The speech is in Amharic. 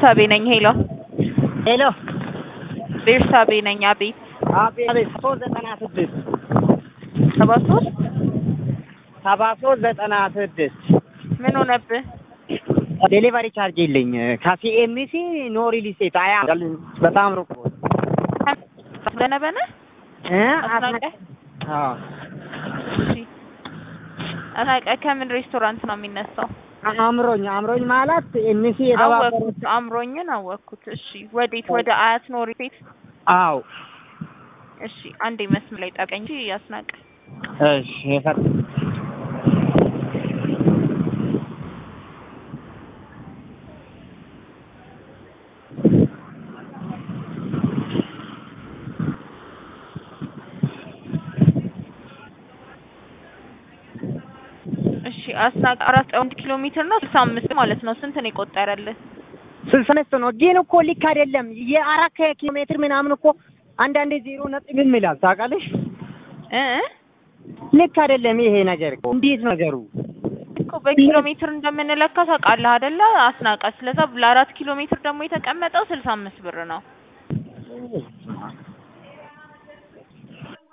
ቤርሳቤ ነኝ። ሄሎ ሄሎ ቤርሳቤ ነኝ። አቤት አቤት አቤት ሶስት ዘጠና ስድስት ሰባ ሶስት ሰባ ሶስት ዘጠና ስድስት ምን ሆነብህ? ዴሊቨሪ ቻርጅ የለኝ ከሲኤምሲ ኖ ሪል ስቴት አያ በጣም ሩቅ በነበነ እ አስናቀ አዎ እሺ አስናቀ ከምን ሬስቶራንት ነው የሚነሳው? አምሮኝ አምሮኝ ማለት ኤምሲ የተባበሩት አወኩት፣ አምሮኝን አወኩት። እሺ ወዴት? ወደ አያት ኖሪ ቤት። አዎ እሺ አንዴ መስመር ላይ ጠብቀኝ እንጂ አስናቀ እሺ የፈር እሺ አስናቀ አራት አንድ ኪሎ ሜትር ነው ስልሳ አምስት ማለት ነው። ስንት ነው የቆጠረልህ? ስልሳ አምስት ነው ግን እኮ ልክ አይደለም። የአራት ኪሎ ሜትር ምናምን እኮ አንዳንዴ ዜሮ ነጥብ ይላል ታውቃለሽ። እ እ ልክ አይደለም ይሄ ነገር እኮ እንዴት ነው ነገሩ? እኮ በኪሎ ሜትር እንደምንለካ ታውቃለህ አይደለ አስናቀ። ስለዛ ለአራት ኪሎ ሜትር ደግሞ የተቀመጠው ስልሳ አምስት ብር ነው።